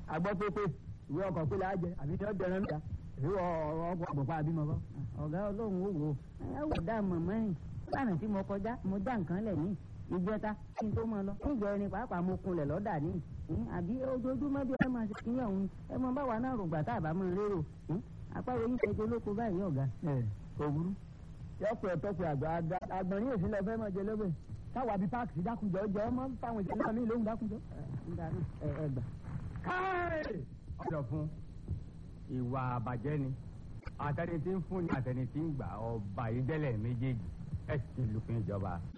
àgbọ̀ pépé ìwé ọkọ̀ pé láàjẹ àbí ní ọjọ́ ẹran níta ìwé ọkọ̀ àbùpá àbímọ kọ́. ọ̀gá ọlọ́run ó wò ó ẹ wò dá mọ̀mọ́ yìí lánàá tí mo kọjá mo dá nǹkan lẹ̀ ní ìjẹta kí n tó máa lọ níjọ ẹni pàápàá mo kunlẹ̀ lọ́dà ní àbí ojoojúmọ́ bí ẹ máa ṣe kíyàn òun ẹ mọ báwa náà rògbà tá a bá máa rérò àpárò yín ṣètò olóko báyìí ọ̀gá. ẹ kò burú yọpẹ ọtọpẹ àgbà àgbọn ní èsì lọ fẹ máa jẹ lọbẹ káwa bíi páàkì dákunjọ jọ ọmọ fáwọn ìṣẹ̀lẹ̀ náà mi lóhùn dákunjọ. ẹ ẹ gbà. káì ọ̀dọ̀ fún ìwà àbàjẹ́ ni àtẹni tí ń fún ni àtẹni tí ń gbà ọba ìdẹ́lẹ̀ méjèèjì ẹ̀ sì lùpin ìjọba.